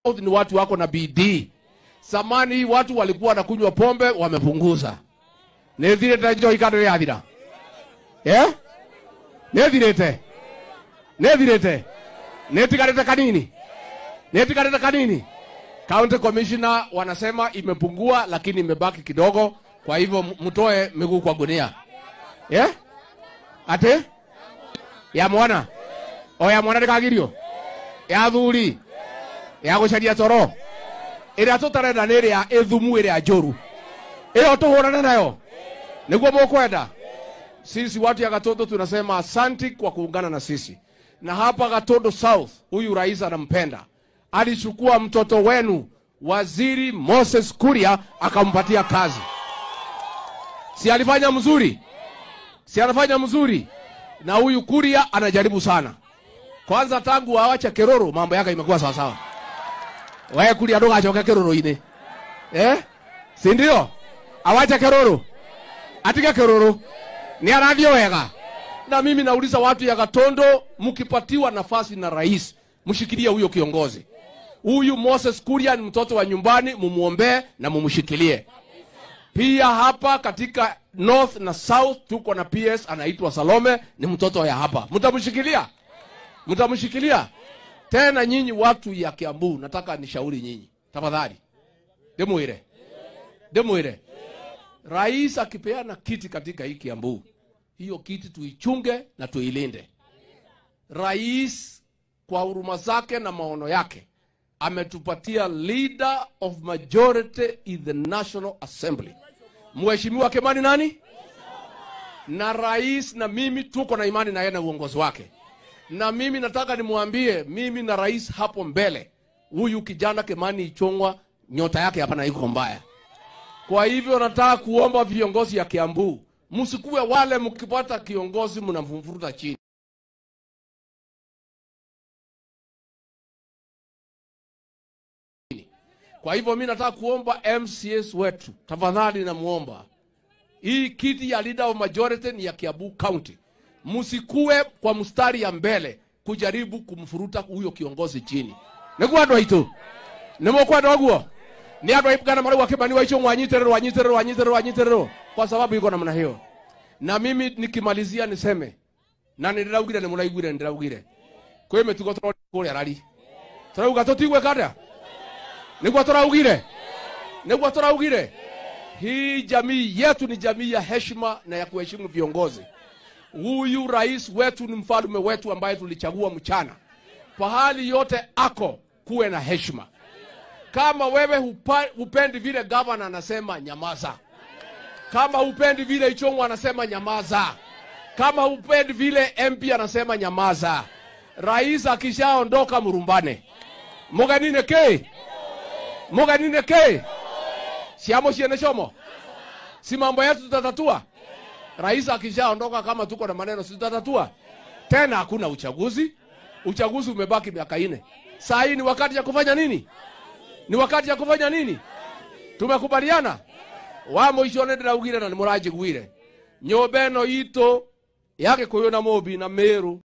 South ni watu wako na bidii. Zamani hii watu walikuwa wanakunywa pombe, wamepunguza. Nethirete njohi kando ya thira. Eh? Nethirete. Nethirete. Netigarete kanini. Netigarete kanini. County Commissioner wanasema imepungua lakini imebaki kidogo, kwa hivyo m- mtoe miguu kwa gunia. Eh? Ate? Ya mwana. O ya mwana ndikagirio. Ya thuri. Ya gucaria toro. Ĩrĩa tũtarenda nĩ ĩrĩa ĩthumu ĩrĩa njũru. Ĩyo tũhũrane nayo. Nĩguo mũkwenda. Sisi watu ya Gatondo tunasema asanti kwa kuungana na sisi. Na hapa Gatondo South, huyu rais anampenda. Alichukua mtoto wenu Waziri Moses Kuria akampatia kazi. Si alifanya mzuri? Si anafanya mzuri? Na huyu Kuria anajaribu sana. Kwanza tangu awache Keroro mambo yake imekuwa sawa sawa. Wewe Kuria ndugacoke Keroro-inĩ. Eh? Si ndio? Awache Keroro. Atige Keroro. Ni arathiĩ wega. Na mimi nauliza watu ya Gatondo, mkipatiwa nafasi na rais, mshikilie huyo kiongozi. Huyu Moses Kuria ni mtoto wa nyumbani, mumuombee na mumshikilie. Pia hapa katika North na South tuko na PS anaitwa Salome, ni mtoto ya hapa. Mtamshikilia? Mtamshikilia? Tena nyinyi watu ya Kiambu, nataka nishauri nyinyi. Tafadhali. Demwire. Demwire. Rais akipeana kiti katika hii Kiambu, hiyo kiti tuichunge na tuilinde. Rais kwa huruma zake na maono yake ametupatia leader of majority in the National Assembly. Mheshimiwa Kimani nani? Na rais na mimi tuko na imani na yeye na uongozi wake. Na mimi nataka nimwambie, mimi na rais hapo mbele, huyu kijana Kimani Ichung'wa nyota yake hapana iko mbaya. Kwa hivyo nataka kuomba viongozi ya Kiambu, msikuwe wale mkipata kiongozi mnamvuruta chini. Kwa hivyo mi nataka kuomba MCS wetu, tafadhali namuomba, hii kiti ya leader of majority ni ya Kiambu County, msikuwe kwa mstari ya mbele kujaribu kumfuruta huyo kiongozi chini. nĩguo andũ aitũ nĩ mũkwenda ũguo nĩ andũ aigana marauga Kimani wa Ichung'wa anyitĩrĩrwo anyitĩrĩrwo anyitĩrĩrwo anyitĩrĩrwo kwa sababu iko namna hiyo. Na mimi nikimalizia niseme na nĩndĩraugire nĩ mũraiguire nĩndĩraugire kwĩ mĩtugo tũrona kũrĩa rari tũrauga tũtigwĩka atĩa nĩguo tũraugire nĩguo tũraugire hii jamii yetu ni jamii ya heshima na ya kuheshimu viongozi huyu rais wetu ni mfalme wetu ambaye tulichagua mchana pahali yote ako kuwe na heshima kama wewe hupa, hupendi vile gavana anasema nyamaza kama hupendi vile ichongwa anasema nyamaza kama hupendi vile mp anasema nyamaza rais akishaondoka mrumbane muganine ke muganine ke siamo siene chomo si mambo yetu tutatatua rais akishaondoka kama tuko na maneno si tutatatua tena hakuna uchaguzi uchaguzi umebaki miaka ine saa hii ni wakati ya kufanya nini ni wakati ya kufanya nini tumekubaliana wa mũico nĩ ndĩraugire na nĩ mũranjiguire nyũmba ĩno itũ ya gĩkũyũ na mũmbi na mĩrũ